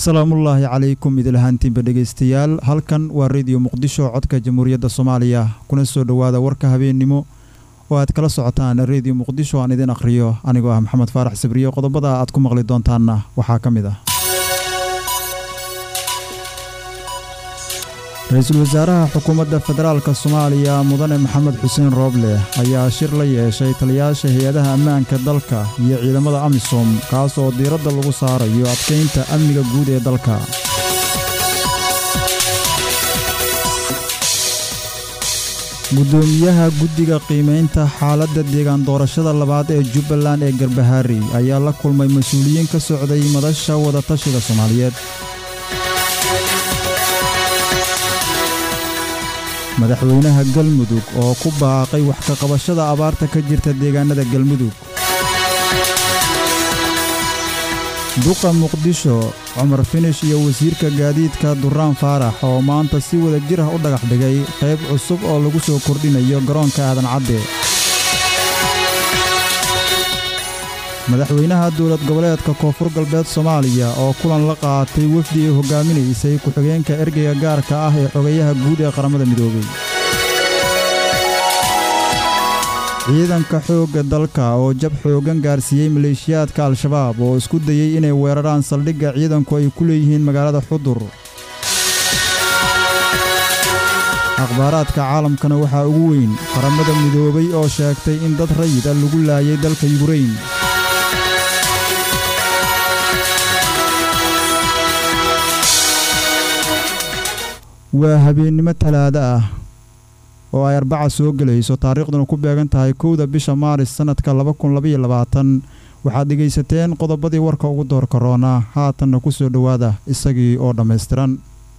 salaamullaahi calaykum idilahaantiinba dhegaystayaal halkan waa rediyo muqdisho codka jamhuuriyadda soomaaliya kuna soo dhowaada warka habeennimo oo aad kala socotaan rediyo muqdisho aan idin akhriyo anigoo ah maxamed faarax sabriyo qodobada aad ku maqli doontaanna waxaa ka mid ah ra-iisul wasaaraha xukuumadda federaalka soomaaliya mudane maxamed xuseen rooble ayaa shir la yeeshay taliyaasha hay-adaha ammaanka dalka iyo ciidamada amisom kaas oo diiradda lagu saarayo adkaynta amniga guud ee dalka gudoomiyaha guddiga qiimaynta xaaladda deegaan doorashada labaad ee jubbaland ee garbahaari ayaa la kulmay mas-uuliyiin ka socday madasha wadatashiga soomaaliyeed madaxweynaha galmudug oo ku baaqay wax ka qabashada abaarta ka jirta deegaanada galmudug duqa muqdisho cumar finish iyo wasiirka gaadiidka duraan faarax oo maanta si wada jir ah u dhagax dhigay qayb cusub oo lagu soo kordhinayo garoonka aadan cadde madaxweynaha dowlad goboleedka koonfur galbeed soomaaliya oo kulan la qaatay wefdi ay hogaaminaysay ku-xigeenka ergeyga gaarka ah ee xogayaha guud ee qaramada midoobey ciidanka xoogga dalka oo jab xooggan gaarsiiyey maleeshiyaadka al-shabaab oo isku dayey inay weeraraan saldhigga ciidanku ay ku leeyihiin magaalada xudur akhbaaraadka caalamkana waxaa ugu weyn qaramada midoobay oo sheegtay in dad rayid a lagu laayay dalka yukrain waa habeennimo talaado ah oo ay arbaca soo gelayso taariikhduna ku beegan tahay kowda bisha maaris sannadka waxaad dhegaysateen qodobadii warka ugu doorka roona haatanna ku soo dhowaada isagii oo dhammaystiran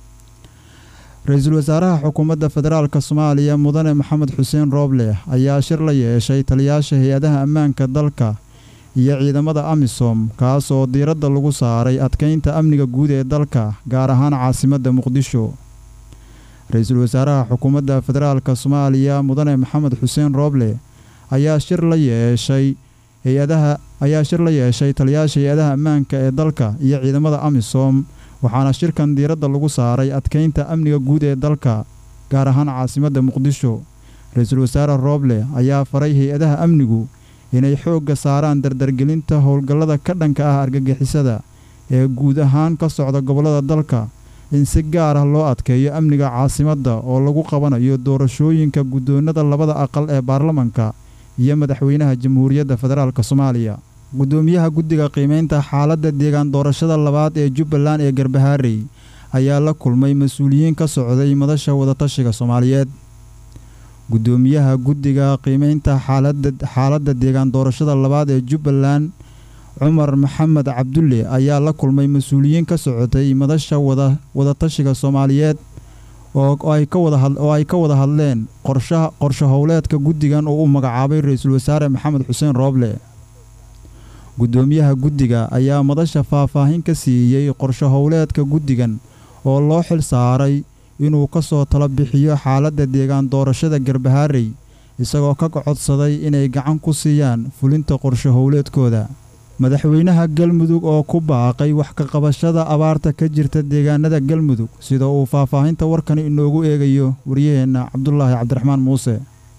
ra-iisul wasaaraha xukuumadda federaalk soomaaliya mudane maxamed xuseen rooble ayaa shir la yeeshay taliyaasha hay-adaha ammaanka dalka iyo ciidamada amisom kaas oo diiradda lagu saaray adkaynta amniga guud ee dalka gaar ahaan caasimadda muqdisho ra-iisul wasaaraha xukuumadda federaalka soomaaliya mudane maxamed xuseen rooble ayaa shir la yeeshay hay-adaha ayaa shir la yeeshay taliyaasha hay-adaha ammaanka ee dalka iyo ciidamada amisom waxaana shirkan diiradda lagu saaray adkaynta amniga guud ee dalka gaar ahaan caasimadda muqdisho ra-iisul wasaare rooble ayaa faray hay-adaha amnigu inay xoogga saaraan dardargelinta howlgallada ka dhanka ah argagixisada ee guud ahaan ka socda gobollada dalka in si gaar ah loo adkeeyo amniga caasimadda oo lagu qabanayo doorashooyinka guddoonnada labada aqal ee baarlamanka iyo madaxweynaha jamhuuriyadda federaalk soomaaliya guddoomiyaha guddiga qiimaynta xaaladda deegaan doorashada labaad ee jubbaland ee garbahaarey ayaa la kulmay mas-uuliyiin ka socday madasha wadatashiga soomaaliyeed guddoomiyaha guddiga qiimaynta xaaladda deegaan doorashada labaad ee jubbaland cumar maxamed cabdulle ayaa la kulmay mas-uuliyiin ka socotay madasha wadatashiga soomaaliyeed oo ay ka wada hadleen qorsho howleedka guddigan oo uu magacaabay ra-iisul wasaare maxamed xuseen rooble guddoomiyaha guddiga ayaa madasha faahfaahin ka siiyey qorsho howleedka guddigan oo loo xil saaray inuu ka soo tala bixiyo xaaladda deegaan doorashada garbahaarey isagoo ka codsaday inay gacan ku siiyaan fulinta qorsho howleedkooda madaxweynaha galmudug oo ku baaqay wax ka qabashada abaarta ka jirta deegaanada galmudug sida uu faahfaahinta warkani inoogu eegayo waryaheenna cabdulaahi cabdiraxmaan muuse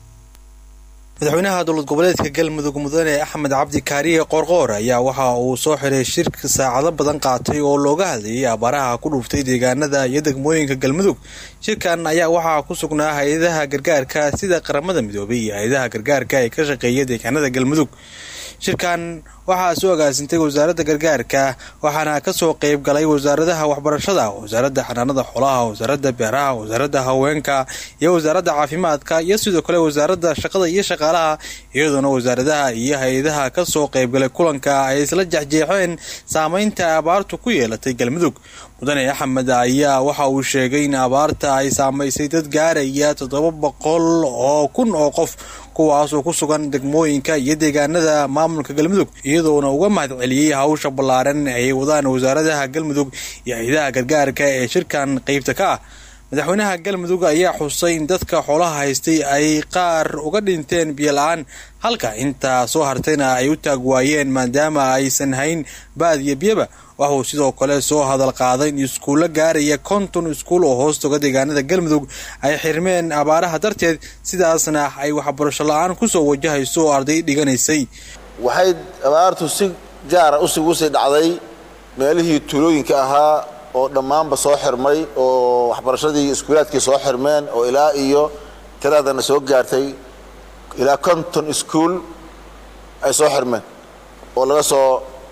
madaxweynaha dowlad goboleedka galmudug mudane axmed cabdi kaariye qoorqoor ayaa waxa uu soo xiray shirka saacado badan qaatay oo looga hadlayay abaaraha ku dhuuftay deegaanada iyo degmooyinka galmudug shirkan ayaa waxaa ku sugnaa hay-adaha gargaarka sida qaramada midoobay iyo hay-adaha gargaarka ee ka shaqeeya deegaanada galmudug shirkan waxaa soo agaasintay wasaaradda gargaarka waxaana kasoo qeyb galay wasaaradaha waxbarashada wasaaradda xanaanada xoolaha wasaaradda beeraha wasaaradda haweenka iyo wasaaradda caafimaadka iyo sidoo kale wasaaradda shaqada iyo shaqaalaha iyadoona wasaaradaha iyo hay-adaha kasoo qeybgalay kulanka ay isla jexjeexeen saameynta abaartu ku yeelatay galmudug mudane axmed ayaa waxa uu sheegay in abaarta ay saamaysay dad gaaraya toddoba boqol oo kun oo qof kuwaasoo ku sugan degmooyinka iyo deegaanada maamulka galmudug iyadoona uga mahadceliyey hawsha ballaaran ay wadaan wasaaradaha galmudug iyo hay-adaha gargaarka ee shirkan qeybta ka ah madaxweynaha galmudug ayaa xusay in dadka xoolaha haystay ay qaar uga dhinteen biyola-aan halka intaa soo hartayna ay u taag waayeen maadaama aysan hayn baad iyo biyaba waxuu sidoo kale soo hadal qaaday in iskuulla gaaraya konton iskuul oo hoostoga deegaanada galmudug ay xirmeen abaaraha darteed sidaasna ay waxbarasho la-aan kusoo wajahayso oo arday dhiganaysay waxay abaartu si gaara ugu sii dhacday meelihii tuulooyinka ahaa oo dhammaanba soo xirmay oo waxbarashadii iskuulaadkii soo xirmeen oo ilaa iyo tiraadana soo gaartay ilaa konton iskuul ay soo xirmeen oo laga soo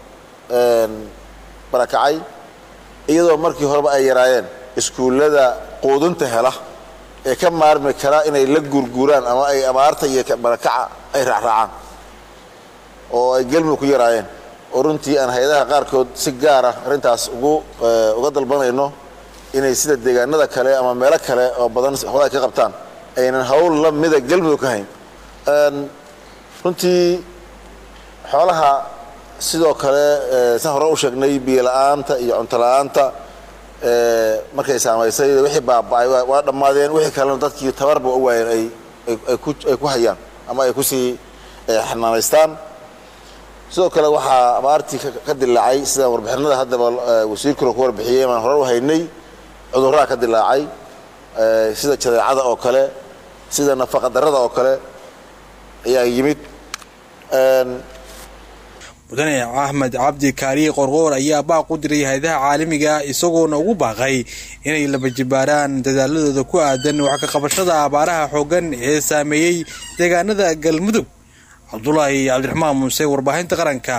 barakacay iyadoo markii horeba ay yaraayeen iskuullada quudinta hela ee ka maarmi kara inay la guurguuraan ama ay abaarta iyo barakaca ay raacraacaan oo ay gelmudug ku yaraayeen oo runtii aan hay-adaha qaarkood si gaara arrintaas ugu uga dalbanayno inay sida deegaanada kale ama meelo kale oo badan hola ay ka qabtaan aynan hawl la mida gelmudug ka hayn runtii xoolaha sidoo kale san hore u sheegnay biyola-aanta iyo cunto la-aanta markay saamaysay wixii baaba-ay waa dhammaadeen wixii kalena dadkii tabarba u waayeen ay ay ku hayaan ama ay kusii xanaanaystaan sidoo kale waxaa abaartii ka dilaacay sida warbixinada haddaba wasiirkuna ku warbixiyey maan hore u haynay cudurraa ka dilaacay sida jadeecada oo kale sida nafaqa darada oo kale ayaa yimid mudane axmed cabdi kaariye qorqoor ayaa baaq u diray hay-adaha caalamiga isagoona ugu baaqay inay labajibaaraan dadaaladooda ku aadan wax ka qabashada abaaraha xooggan ee saameeyey deegaanada galmudug cabdulaahi cabdiraxmaan muuse warbaahinta qaranka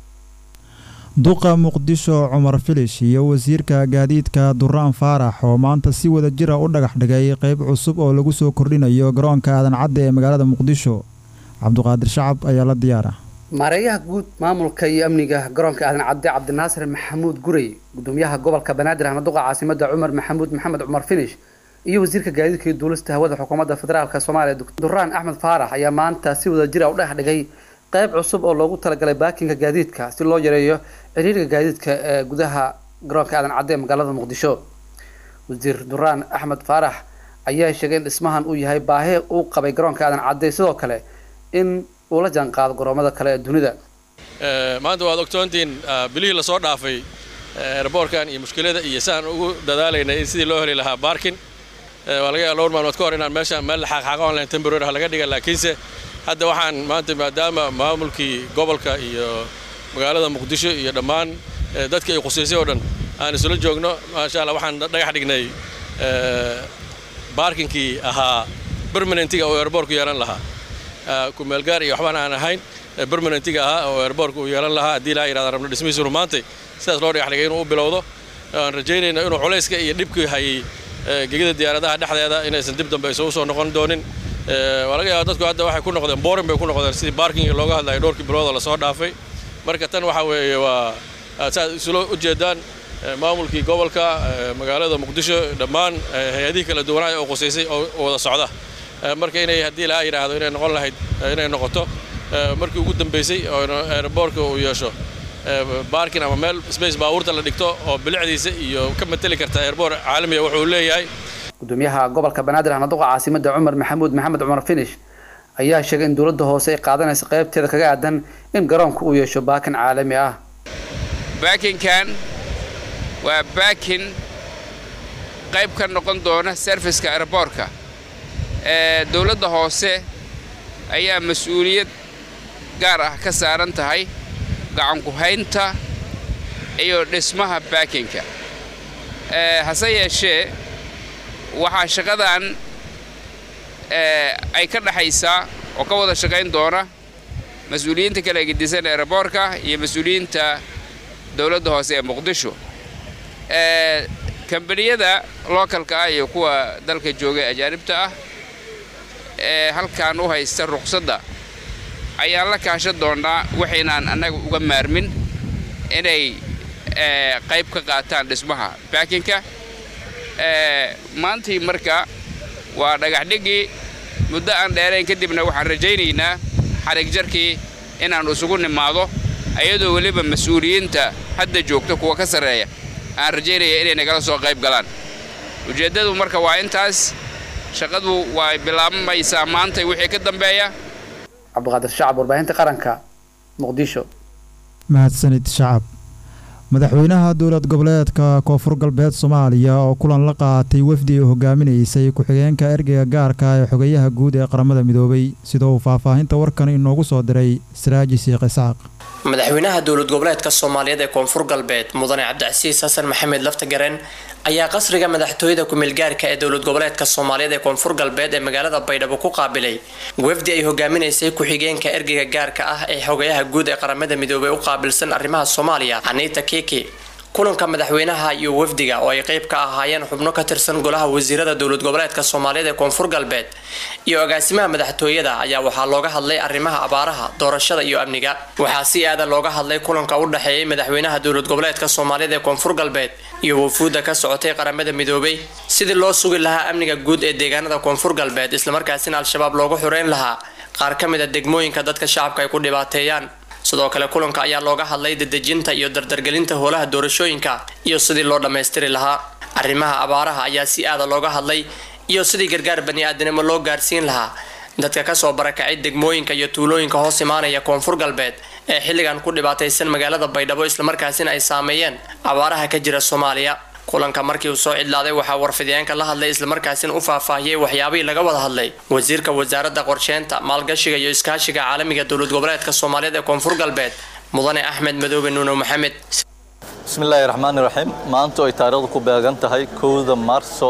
duqa muqdisho cumar filish iyo wasiirka gaadiidka duraan faarax oo maanta si wada jira u dhagax dhigay qeyb cusub oo lagu soo kordhinayo garoonka aadan cadde ee magaalada muqdisho cabduqaadir shacab ayaa la diyaara maareeyaha guud maamulka iyo amniga garoonka aadan cadde cabdinaasir maxamuud gurey gudoomiyaha gobolka banaadir ahna duqa caasimada cumar maxamuud maxamed cumar finish iyo wasiirka gaadiidka iyo duulista hawada xukuumadda federaalk soomaaliya duraan axmed faarax ayaa maanta si wada jira u dhex dhigay qeyb cusub oo loogu talagalay baakinka gaadiidka si loo yareeyo ciriiriga gaadiidka ee gudaha garoonka aadan cadde ee magaalada muqdisho wasiir duraan axmed faarax ayaa sheegay in dhismahan uu yahay baahi uu qabay garoonka aadan cadde sidoo kale in uu la jaanqaado garoomada kale ee dunida maanta waad ogtoontiin bilihii lasoo dhaafay eraboorkan iyo mushkilada iyo siaan ugu dadaalaynay in sidii loo heli lahaa baarkin waa laga yaaba dhowr maalmood ka hor inaan meeshaan meel xaaqxaaqa online temporary ah laga dhiga laakiinse hadda waxaan maanta maadaama maamulkii gobolka iyo magaalada muqdisho iyo dhammaan dadkii ay khuseysay oo dhan aan isula joogno maasha allah waxaan dhagax dhignay baarkinkii ahaa permanentiga oo eraboorku yeelan lahaa kumeelgaar iyo waxbaan aan ahayn permanentiga ahaa oo airboortka uu yeelan lahaa haddii laa yidhahda rabno dhismihiisu rumaantay sidaas loo dhagax dhigay inuu u bilowdo aan rajaynayno inuu culayska iyo dhibkii hayay gegida diyaaradaha dhexdeeda inaysan dib dambe isugu soo noqon doonin waa laga yaaba dadku hadda waxay ku noqdeen boorin bay ku noqdeen sidii baarkinga looga hadlayo dhowrkii biloodoo lasoo dhaafay marka tan waxa weeye waa saaad isula ujeedaan maamulkii gobolka magaalada muqdisho dhammaan hay-adihii kala duwanaa oo qusaysay oo wada socda marka inay haddii laa yidhaahdo inay noqon lahayd inay noqoto markii ugu dambaysay oo airboortka uu yeesho baarkin ama meel space baabuurta la dhigto oo bilicdiisa iyo ka mateli karta airboor caalamiga wuxuu leeyahay gudoomiyaha gobolka banaadir ahna duqa caasimada cumar maxamuud maxamed cumar finish ayaa sheegay in dowladda hoose ay qaadanaysa qaybteeda kaga aadan in garoonku uu yeesho baakin caalami ah baakinkan waa baakin qayb ka noqon doona serviska airboortka ee dowladda hoose ayaa mas-uuliyad gaar ah ka saaran tahay gacanku-haynta iyo dhismaha baakinka hase yeeshee waxaa shaqadan ay ka dhexaysaa oo ka wada shaqayn doona mas-uuliyiinta kala gedisan eeraboorka iyo mas-uuliyiinta dowladda hoose ee muqdisho kambaniyada lookalka ah iyo kuwa dalka jooga ajaanibta ah ee halkan u haysta ruqsadda ayaan la kaashan doonnaa waxaynaan annaga uga maarmin inay qayb ka qaataan dhismaha baakinka maantii marka waa dhagaxdhiggii muddo aan dheerayn kadibna waxaan rajaynaynaa xarig jarkii inaan isugu nimaado ayadoo weliba mas-uuliyiinta hadda joogta kuwa ka sarreeya aan rajaynaya inay nagala soo qayb galaan ujeeddadu marka waa intaas shaqadu waa bilaabmaysaa maanta wixii ka dambeeya cabdiqaadir shacab warbaahinta qaranka muqdisho mahadsanid shacab madaxweynaha dowlad goboleedka koonfur galbeed soomaaliya oo kulan la qaatay wafdi ay hogaaminaysay ku-xigeenka ergeyga gaarka ee xogeyaha guud ee qaramada midoobay sida uu faahfaahinta warkan inoogu soo diray siraaji siiq isxaaq madaxweynaha dowlad goboleedka soomaaliyeed ee koonfur galbeed mudane cabdicasiis xasan maxamed laftagareen ayaa qasriga madaxtooyada ku-meelgaarka ee dowlad goboleedka soomaaliyeed ee koonfur galbeed ee magaalada baydhabo ku qaabilay wafdi ay hogaaminaysay ku-xigeenka ergeyga gaarka ah ee xogayaha guud ee qaramada midoobey u qaabilsan arrimaha soomaaliya anita kiki kulanka madaxweynaha iyo wafdiga oo ay qeyb ka ahaayeen xubno ka tirsan golaha wasiirada dowlad goboleedka soomaaliyeed ee koonfur galbeed iyo agaasimaha madaxtooyada ayaa waxaa looga hadlay arrimaha abaaraha doorashada iyo amniga waxaa si aadan looga hadlay kulanka u dhexeeyay madaxweynaha dowlad goboleedka soomaaliyeed ee koonfur galbeed iyo wafuudda ka socotay qaramada midoobay sidii loo sugi lahaa amniga guud ee deegaanada koonfur galbeed islamarkaasina al-shabaab loogu xureyn lahaa qaar ka mid a degmooyinka dadka shacabka ay ku dhibaateeyaan sidoo kale kulanka ayaa looga hadlay dadejinta iyo dardargelinta howlaha doorashooyinka iyo sidii loo dhammaystiri lahaa arrimaha abaaraha ayaa si aada looga hadlay iyo sidii gargaar bani-aadanimo loo gaarsiin lahaa dadka kasoo barakacay degmooyinka iyo tuulooyinka hoos imaanaya koonfur galbeed ee xilligan ku dhibaataysan magaalada baydhabo islamarkaasina ay saameeyeen abaaraha ka jira soomaaliya kulanka markii uu soo cidlaaday waxaa warfidyaanka la hadlay islamarkaasina u faahfaahiyey waxyaabihii laga wada hadlay wasiirka wasaaradda qorsheynta maalgashiga iyo iskaashiga caalamiga dowlad goboleedka soomaaliyeed ee koonfur galbeed mudane axmed madoobe nuuno maxamed bismillaahi raxmaani raxiim maanta ay taariikhdu ku beegan tahay kowda maarso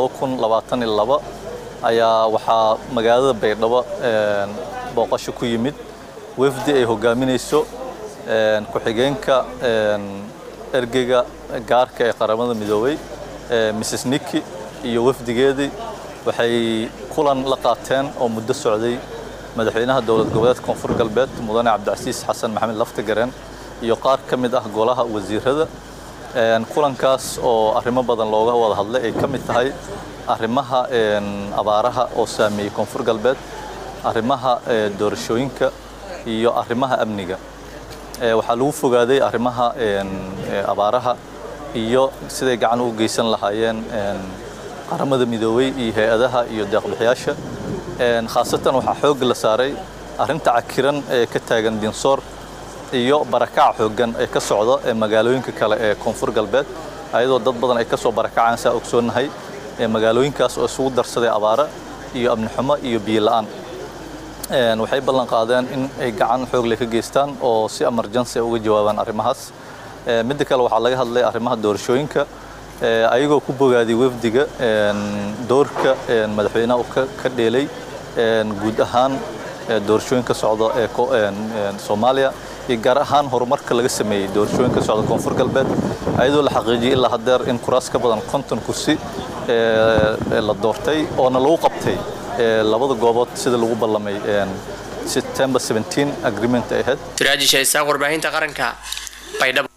ayaa waxaa magaalada baydhabo booqasho ku yimid wafdi ay hogaaminayso ku-xigeenka ergeyga gaarka ee qaramada midoobay mrs niki iyo wafdigeedii waxay kulan la qaateen oo muddo socday madaxweynaha dowlad goboleedka koonfur galbeed mudane cabdicasiis xasan maxamed laftagareen iyo qaar ka mid ah golaha wasiirada kulankaas oo arrimo badan looga wada hadlay ay ka mid tahay arrimaha abaaraha oo saameeyey koonfur galbeed arrimaha doorashooyinka iyo arrimaha amniga waxaa lagu fogaaday arrimaha abaaraha iyo siday gacan u geysan lahaayeen qaramada midoobey iyo hay-adaha iyo deeqbixiyaasha khaasatan waxaa xoogga la saaray arrinta cakiran ee ka taagan dinsoor iyo barakac xooggan ee ka socda ee magaalooyinka kale ee koonfur galbeed ayadoo dad badan ay ka soo barakacaan saa ogsoonnahay ee magaalooyinkaas oo isugu darsaday abaara iyo amni xumo iyo biyo la'aan waxay ballan qaadeen in ay gacan xoog leh ka geystaan oo si emergency uga jawaabaan arrimahaas midda kale waxaa laga hadlay arrimaha doorashooyinka ayagoo ku bogaaday wafdiga doorka madaxweynaha uu ka dheelay guud ahaan doorashooyinka socda ee soomaaliya iyo gaar ahaan horumarka laga sameeyey doorashooyinka socda koonfur galbeed ayadoo la xaqiijiyey ilaa haddeer in kuraas ka badan konton kursi la doortay oona lagu qabtay labada goobood sida lagu ballamay september 17 agreement ay ahayd siraaji shaysaaq warbaahinta qaranka baydhabo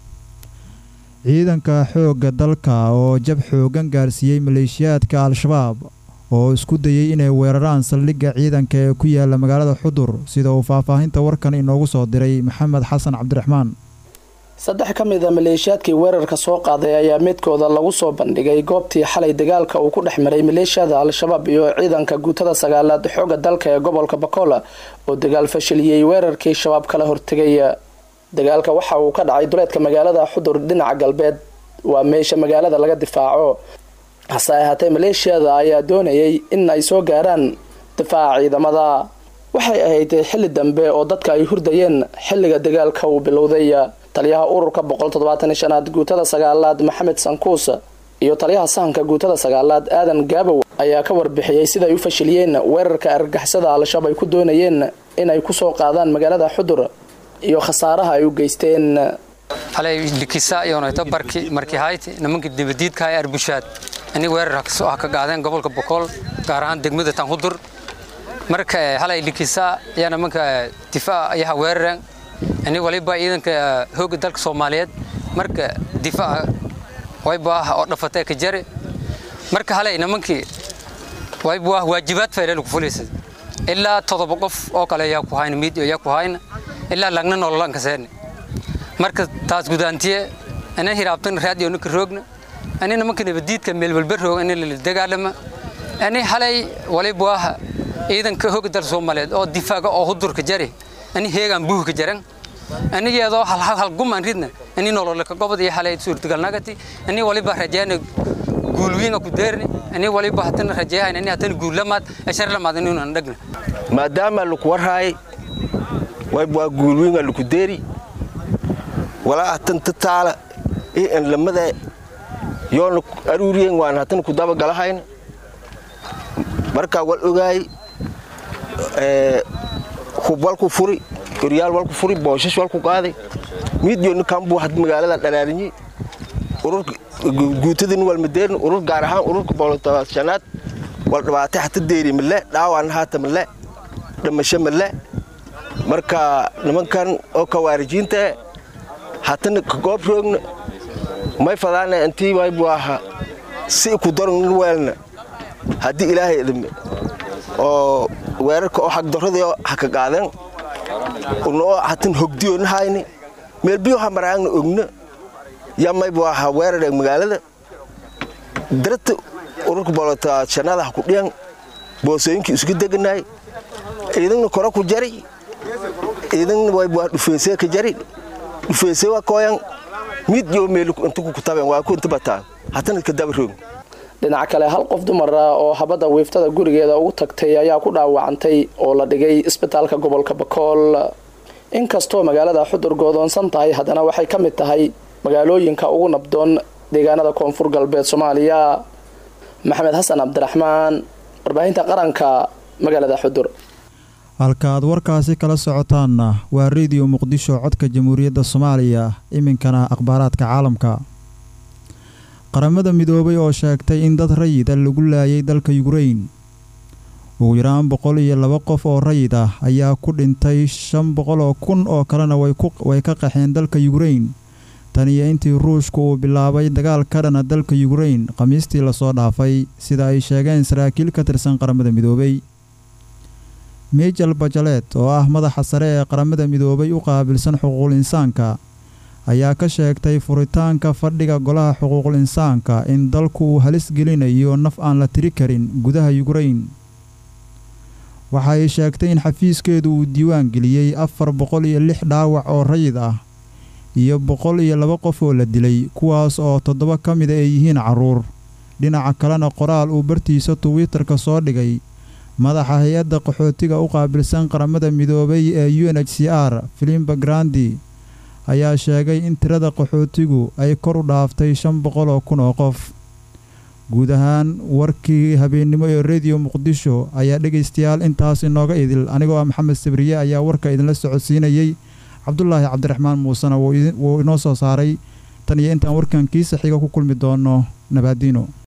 ciidanka xoogga dalka oo jab xoogan gaarsiiyey maleeshiyaadka al-shabaab oo isku dayey inay weeraraan saldhigga ciidanka ee ku yaala magaalada xudur sida uu faahfaahinta warkan inoogu soo diray maxamed xasan cabdiraxmaan saddex ka mid a maleeshiyaadkii weerarka soo qaaday ayaa midkooda lagu soo bandhigay goobtii xalay dagaalka uu ku dhex maray maleeshiyada al-shabaab iyo ciidanka guutada sagaalaad xooga dalka ee gobolka bakola oo dagaal fashiliyey weerarkii shabaab kala hortegay dagaalka waxa uu ka dhacay duleedka magaalada xudur dhinaca galbeed waa meesha magaalada laga difaaco hase ahaatee maleeshiyada ayaa doonayay in ay soo gaaraan difaaca ciidamada waxay ahayd xilli dambe oo dadka ay hurdayeen xilliga dagaalka uu bilowday taliyaha ururka boqol toddobaatan shanaad guutada sagaalaad maxamed sankuus iyo taliyaha sahanka guutada sagaalaad aadan gaabow ayaa ka warbixiyey siday u fashiliyeen weerarka argagixisada al-shabaab ay ku doonayeen inay kusoo qaadaan magaalada xudur iyo khasaaraha ay u geysteen halay likisa iyonayto barki markii hayti nimankii dibadiidka ee arbushaad inay weerar ah ka qaadeen gobolka bokool gaar ahaan degmada tanhudur marka halay likisa ayaa nimanka difaac ayaha weerareen ini waliba ciidanka hooga dalka soomaaliyeed marka difaaca wayba ah oo dhafatay ka jari marka halay nimankii wayba ah waajibaad fayleen ku fulaysa ilaa todoba qof oo kale ayaa ku hayna miid ayaa ku hayna ilaa lagna nololan ka seen marka taas gudaantiye ana hiraabtan raadiyo ninka roogna ani nimanka nabadiidka meelwalbarooga in lala dagaalama ani halay waliba waa ciidanka hooga dal soomaaliyeed oo difaaga oo hudurka jari ani heegaan buuhka jaran anigeedoo hal guman ridna ani nololka gobod iyo halay suurtagalnagati ani waliba rajayna guulwiinga ku deerni ani waliba hatana rajayahayn ani hatana guullamaad ashar lamaad inuunan dhagna maadaama laku warhaay waa guulwiinga laku deeri walaa hatan tataala iyo enlamada yoona aruuriyen waan hatan ku dabagalahayn markaa wal ogaay hub walku furi goryaal walku furi booshash walku qaaday miidyooni kambuu had magaalada dhalaalinyi ururka guutadin walmadeerin urur gaar ahaan ururka boolotobaashanaad wal dhibaatay hata deeri male dhaawaan haata male dhimasho male marka nimankan oo kawaarijiinta hatana kagoob roogna may fadaana intii waybu aha si ku daron weelna haddii ilaahay idime oo weerarka oo xagdaradii haka qaadeen unoo hatan hogdiyoona hayni meelbiyo hamaraagna ogna yamaybu aha weeraree magaalada darata ururka boolotaashanaada ha ku dhiyan boosooyinkii isku deganaay ciidanna kore ku jari ciidanna waybu dhufeysee ka jari dhufeysee waa kooyan mid iyo meel inta ku kutabeen waa ku inta bataan hatana ka daba roog dhinaca kale hal qof dumar ah oo habadda wiiftada gurigeeda ugu tagtay ayaa ku dhaawacantay oo la dhigay isbitaalka gobolka bakool inkastoo magaalada xudur goodoonsan tahay haddana waxay ka mid tahay magaalooyinka ugu nabdoon deegaanada koonfur galbeed soomaaliya maxamed xasan cabdiraxmaan warbaahinta qaranka magaalada xudur halka aad warkaasi kala socotaanna waa rediyo muqdisho codka jamhuuriyadda soomaaliya iminkana akhbaaraadka caalamka qaramada midoobay oo sheegtay in dad rayida lagu laayay dalka yukrain ugu yaraan boqol iyo laba qof oo rayid ah ayaa ku dhintay shan boqol oo kun oo kalena way ka qaxeen dalka yukrain tan iyo intii ruushku uu bilaabay dagaal ka dhana dalka yukrain khamiistii lasoo dhaafay sida ay sheegeen saraakiil ka tirsan qaramada midoobay michel bajalet oo ah madaxa sare ee qaramada midoobay u qaabilsan xuquuqul insaanka ayaa ka sheegtay furitaanka fadhiga golaha xuquuqul insaanka in dalku uu halis gelinayo naf aan la tiri karin gudaha yukrain waxa ay sheegtay in xafiiskeedu uu diiwaan geliyey afar boqol iyo lix dhaawac oo rayid ah iyo boqol iyo laba qof oo la dilay kuwaas oo toddoba ka mida ay yihiin carruur dhinaca kalena qoraal uu bartiisa twitter-ka soo dhigay madaxa hay-adda qaxootiga u qaabilsan qaramada midoobay ee u n h c r filimba grandi ayaa sheegay in tirada qaxootigu ay kor u dhaaftay shan boqol oo kun oo qof guud ahaan warkii habeennimo ee rediyo muqdisho ayaa dhegaystayaal intaas inooga idil anigoo ah maxamed sabriye ayaa warka idinla socodsiinayey cabdulaahi cabdiraxmaan muusena wuu inoo soo saaray tan iyo intaan warkan kiisa xiga ku kulmi doono nabaadiino